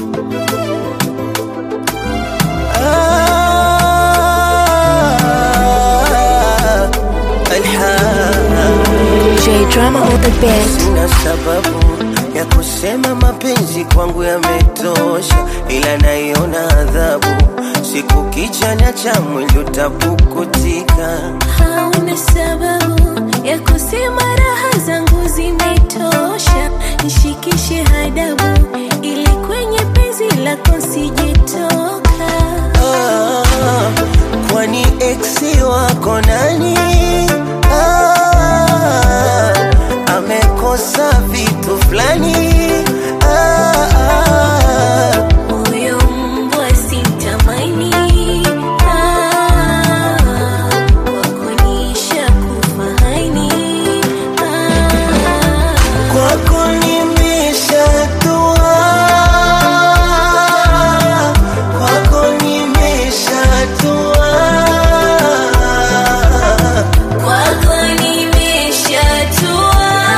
Ah, alhamdulillah. J Drama on the beat. Sina sababu ya kusema mapenzi kwangu yametosha, ila naiona adhabu siku kichanya cha mwili utapukutika. Hauna sababu ya kusema raha zangu zimetosha, nishikishe hadabu ili kwenye penzi lako sijetoka. Ah, kwani eksi wako nani? Ah, amekosa vitu fulani. Ah, ah, Huyo mbwa simtamani, ah, wako nishakufahaini, ah. kwako nimeshatua, kwako nimeshatua. Kwako nimeshatua,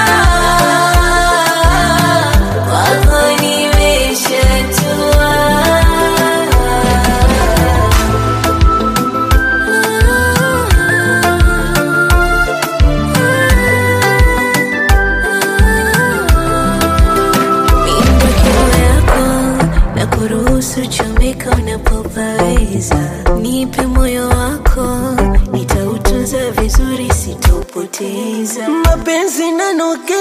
kwako nimeshatua. Mimba kilo yako na kuruhusu chomeka unapopaweza, nipe moyo wako, nitautunza vizuri, sitaupoteza. mapenzi nanoge